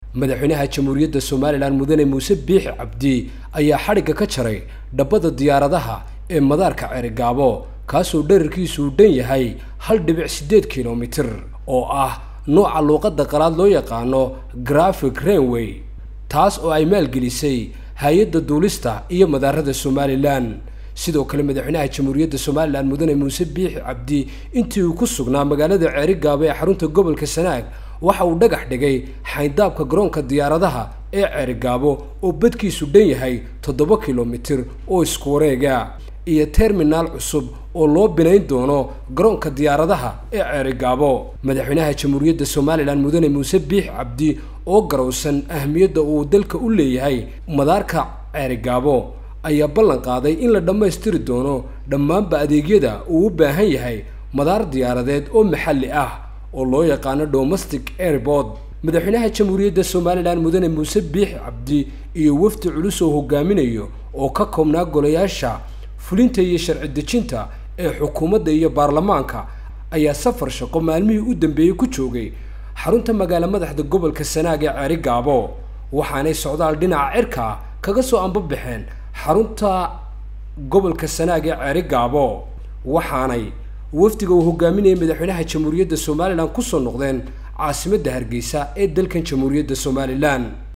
madaxweynaha jamhuuriyadda somalilan mudane muuse biixi cabdi ayaa xadhigga ka jaray dhabbada diyaaradaha ee madaarka ceerigaabo kaasoo dherarkiisu uu dhan yahay hal dhibic siddeed kilomitir oo ah nooca luuqadda qalaad loo yaqaano graphic rainway taas oo ay maalgelisay hay-adda duulista iyo madaarada somalilan sidoo kale madaxweynaha jamhuuriyadda somalilan mudane muuse biixi cabdi intii uu ku sugnaa magaalada ceerigaabo ee xarunta gobolka sanaag waxa uu dhagax dhigay xayndaabka garoonka diyaaradaha ee ceerigaabo oo badkiisu dhan yahay toddoba kilomitir oo isku wareega iyo terminaal cusub oo loo binayn doono garoonka diyaaradaha ee ceerigaabo madaxweynaha jamhuuriyadda somalilan mudane muuse biixi cabdi oo garowsan ahmiyadda uu dalka u leeyahay madaarka ceerigaabo ayaa ballan qaaday in la dhammaystiri doono dhammaanba adeegyada uu u baahan yahay madaar diyaaradeed oo maxalli ah oo loo yaqaano domestic airport madaxweynaha jamhuuriyadda somalilan mudane muuse biixi cabdi iyo wafdi culus oo hogaaminayo oo ka koobnaa golayaasha fulinta iyo sharci dejinta ee xukuumadda iyo baarlamaanka ayaa safar shaqo maalmihii u dambeeyey ku joogay xarunta magaalo madaxda gobolka sanaag ee ceerigaabo waxaanay socdaal dhinaca cirka ah kaga soo ambabaxeen xarunta gobolka sanaag ee ceerigaabo waxaanay wafdiga uu hogaaminayay madaxweynaha jamhuuriyadda somalilan kusoo noqdeen caasimadda hargeysa ee dalkan jamhuuriyadda somalilan